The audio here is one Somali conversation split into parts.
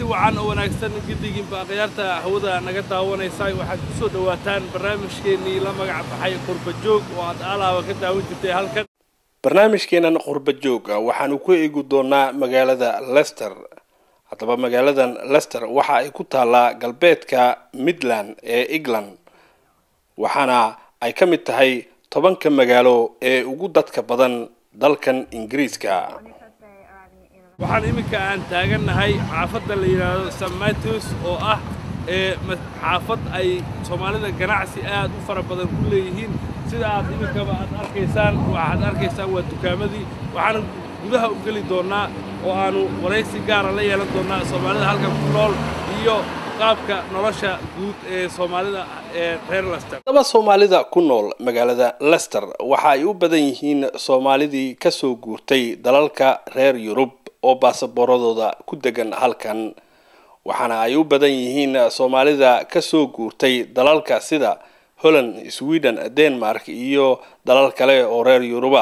wacan oo wanaagsan giddigiinba akhyaarta hawada naga daawanaysa waxaad ku soo dhowaataan barnaamijkeennii la magac baxay qurba joog oo aad alaaba ka daawan jirtay halkan barnaamijkeennan qurba jooga waxaanu ku eegi doonaa magaalada lester haddaba magaaladan lester waxa ay ku taallaa galbeedka midland ee england waxaana ay ka mid tahay tobanka magaalo ee ugu dadka badan dalkan ingiriiska waxaan iminka aan taagannahay xaafadda la yidhaahdo st matthews oo ah ee xaafad ay soomaalida ganacsi aad u fara badan ku leeyihiin sida aad iminkaba aad arkaysaan waxaad arkaysaan waa dukaamadii waxaana gudaha u geli doonnaa oo aanu waraysi gaara la yeelan doonnaa soomaalida halkan ku nool iyo qaabka nolosha guud ee soomaalida ee reer lester haddaba soomaalida ku nool magaalada lester waxa ay u badan yihiin soomaalidii ka soo guurtay dalalka reer yurub oo baasaboorradooda ku degan halkan waxaana ay u badan yihiin soomaalida ka soo guurtay dalalka sida holland sweden denmark iyo dalal kale oo reer yuruba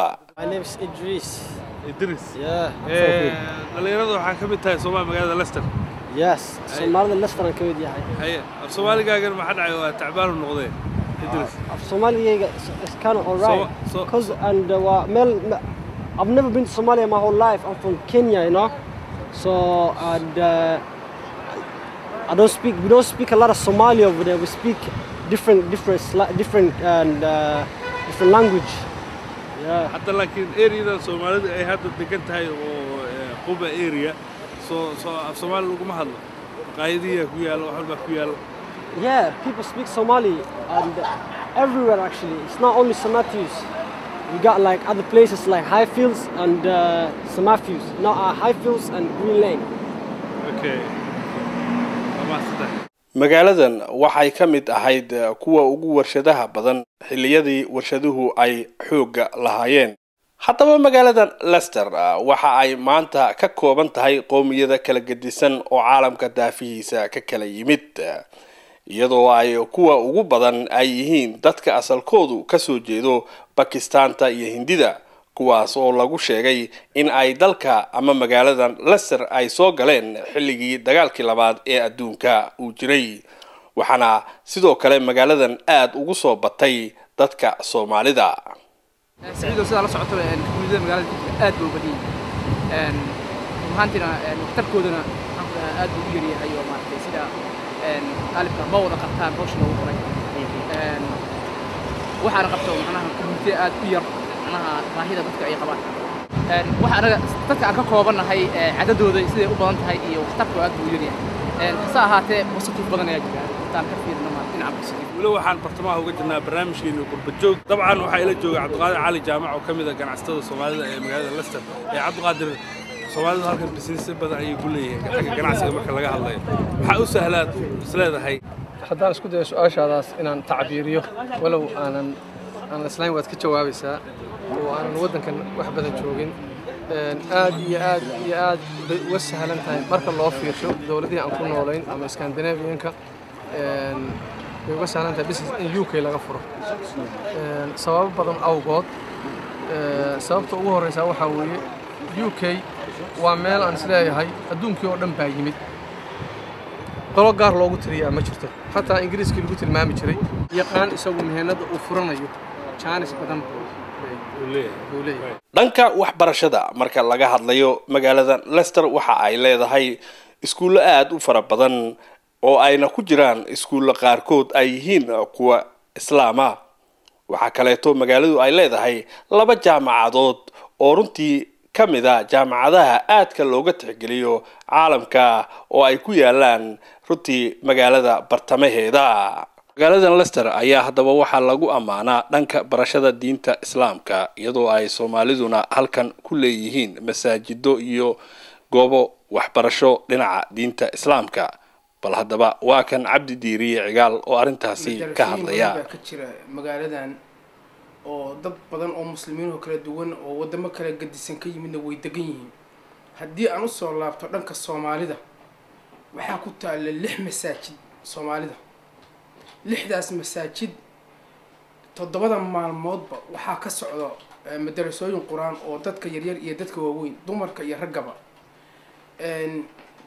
idris dhallinyarada waxaa ka mid tahay soomaali magaalada lester yes soomaalida lesteran ka mid yahay haye af soomaaligaagan maxaa dhacay waa tacbaanu noqdee idris af soomaaligayga is kind of alright So- so- cause and uh, waa meel me- I've never been to Somalia my whole life I'm from Kenya you know so and uh, I don't speak we don't speak a lot of Somali over there we speak different different sla- different and uh, different language yeah hadda laakiin areadan soomaalida ay hadda degan tahay oo eh, quba area soo soo af soomaali laguma hadlo maqaayadiyaa ku yaalla wax walbaa ku yaalla Yeah, people speak Somali and everywhere actually. It's not only St. Matthews. We got like other places like Highfields and uh, St. Matthews. No, uh, Highfields and Green Lane. okay waa mahadsantahay magaaladan waxay ka mid ahayd eh, kuwa ugu warshadaha badan xilliyadii warshaduhu ay xoogga lahaayeen haddaba magaaladan lester ah, waxa ay maanta ka kooban tahay qowmiyada kala gedisan oo caalamka daafihiisa ka kala yimid iyadoo ay kuwa ugu badan ay yihiin dadka asalkoodu ka soo jeedo bakistaanta iyo hindida kuwaas oo lagu sheegay in ay dalka ama magaaladan lester ay soo galeen xilligii dagaalkii labaad ee adduunka uu jiray waxaana sidoo kale magaaladan aad ugu soo batay dadka soomaalida saciidow sidaa la socotaba komunidada magaalada jidka aad buu badan yahay rumahaantiina waxtarkoodana maxaan ku dhahaa aad buu u yaryahay oo maaragtay sida qaalibka ma wada qabtaan hawsha loogu qoray waxaana qabto macnaha komunitida aad u yar macnaha baahida dadka ay qabaan waxa anaga dadka aan ka koobannahay cadadooda siday u badan tahay iyo waxtarkoo aad buu u yaryahay hase ahaatee positive badan ayaa jira intaan ka fiirino ma dhinaca positive weli waxaan bartamaha uga jirnaa barnaamijkeenu qurba joog dabcan waxaa ila jooga cabdiqaadir cali jaamac oo ka mid a ganacsatada soomaalida ee magaalada lester ee cabdiqaadir soomaalidu halkan bisinesyo badan ayay ku leeyihiin xagga ganacsiga marka laga hadlayo maxaa u sahlaad isleedahay haddaan isku dayo su-aashaadaas inaan tacbiiriyo walow aanan aan islayn waad ka jawaabaysaa oo aanan waddankan wax badan joogin Een, aad iyo aad iyo aad bay uga sahlan tahay marka loo fiirsho dowladihii aan ku noolayn ama scandinavianka een, bay uga sahlan tahay business in u k laga furo Een, sababo badan awgood Ee, sababta ugu horreysa waxaa weeye u k waa meel aan isleeyahay adduunkii oo dhan baa yimid qolo gaar loogu tiriyaa ma jirto xataa ingiriiskii lagu tilmaami jiray yaqaan isagu mihanada uu furanayo jaanis badan buu buu leeyahay dhanka waxbarashada marka laga hadlayo magaalada lester waxa ay leedahay iskuullo aada u fara badan oo ayna ku jiraan iskuullo qaarkood ay yihiin kuwa islaama waxaa kaleeto magaaladu ay leedahay laba jaamacadood oo runtii ka mid a jaamacadaha aadka looga tixgeliyo caalamka oo ay ku yaalaan runtii magaalada bartamaheeda magaaladan lester ayaa haddaba waxaa lagu ammaanaa dhanka barashada diinta islaamka iyadoo ay soomaaliduna halkan ku leeyihiin masaajido iyo goobo waxbarasho dhinaca diinta islaamka bal haddaba waa kan cabdi diiriye cigaal oo arrintaasi ka hadlaya baa ka jira magaaladan oo dad badan oo muslimiin oo kala duwan oo wadamo kala gadisan ka yimidna way degan yihiin haddii aan usoo laabto dhanka soomaalida waxaa ku taalla lix masaajid soomaalida lixdaas masaajid toddobada maalmoodba waxaa ka socda eh, madarasooyin qur-aan oo dadka yaryar iyo dadka waaweyn dumarka iyo raggaba Een,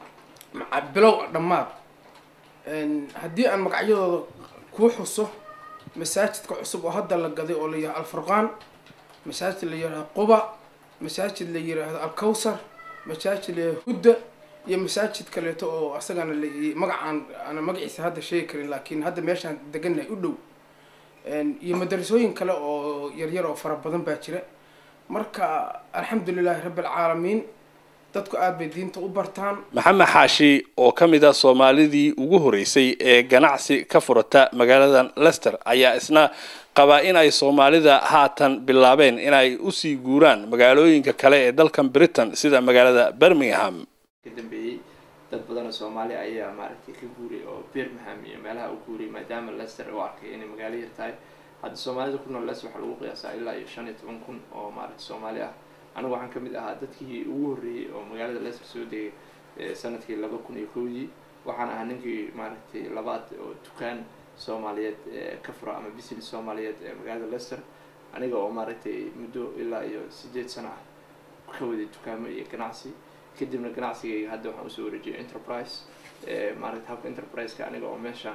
maca bilow dhammaad haddii aan magacyadooda kuu xuso masaajidka cusub oo hadda la gaday oo la yihahdo alfurqaan masaajid la yihahdo quba masaajid la yiraahdo alkawsar masaajid la yihahdo hudda iyo masaajid kaleeto oo asagana la magacaan ana magaciisa hadda sheegi karin laakiin hadda meeshaan degannahay u dhow iyo madarasooyin kale oo yaryar oo fara badan baa jira marka alxamdulilaahi rabbi alcaalamiin dadku aada bay diinta u bartaan maxamed xaashi oo ka mid a soomaalidii ugu horeysay ee ganacsi ka furata magaaladan lester ayaa isna qabaa in ay soomaalida haatan bilaabeen inay usii guuraan magaalooyinka kale ee dalkan britain sida magaalada birmingham ka dambeeyey dad badan oo soomaali ayaa maaragtay ka guuray oo birmingham iyo meelaha u guuray maadaama lester u arkay inay magaalo yar tahay hadda soomaalida ku nool lester waxaa lagu qiyaasaa ilaa iyo shan iyo toban kun oo maaragtay soomaali ah anigu waxaan kamid ahaa dadkii ugu horreeyey oo magaalada lester soo degay sanadkii laba kun iyo kowdii waxaan ahaa ninkii maaragtay labaad oo dukaan soomaaliyeed ka fura ama business soomaaliyeed ee magaalada lester aniga oo maaragtay muddo ilaa iyo sideed sano ah ka waday dukaamo iyo ganacsi kadibna ganacsigayga hadda waxaan usoo wareejiyay enterprise maaragtay habka enterprise-ka aniga oo meeshaan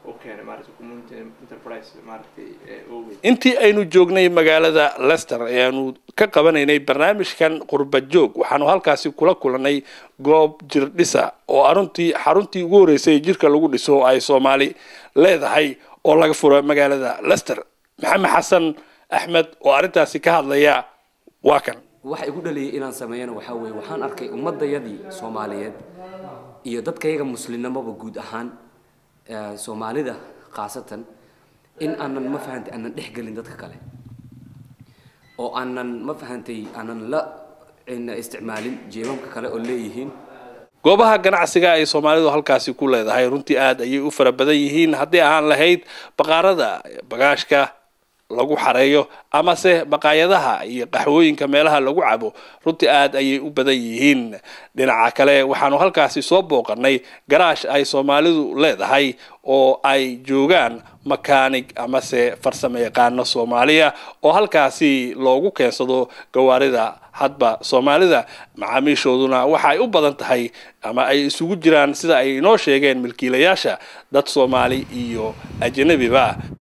intii aynu joognay magaalada lester ayaanu ka qabanaynay barnaamijkan qurba joog waxaanu halkaasi kula kulanay goob jir dhisa oo aruntii xaruntii ugu horreysay jirka lagu dhiso oo ay soomaali leedahay oo laga furo magaalada lester maxamed xasan axmed oo arrintaasi ka hadlaya waa kan waxa igu dhaliyay inaan sameeyana waxaa weeye waxaan arkay ummadayadii soomaaliyeed iyo dadkayaga muslimnimaba guud ahaan soomaalida khaasatan in aanan ma fahantay aanan dhex gelin dadka kale oo aanan ma fahantay aanan la isticmaalin jeebabka kale oo leeyihiin goobaha ganacsiga ay soomaalidu halkaasi ku leedahay runtii aada ayay u fara badan yihiin haddii aan lahayd baqaarada bagaashka lagu xareeyo amase baqaayadaha iyo qaxwooyinka meelaha lagu cabo runtii aada ayay u badan yihiin dhinaca kale waxaanu halkaasi soo booqanay garaash ay soomaalidu leedahay oo ay joogaan makaanig amase farsamo yaqaano soomaaliya oo halkaasi loogu keensado gawaarida hadba soomaalida macaamiishooduna waxaay u badan tahay ama ay isugu jiraan sida ay inoo sheegeen milkiilayaasha dad soomaali iyo ajanabiba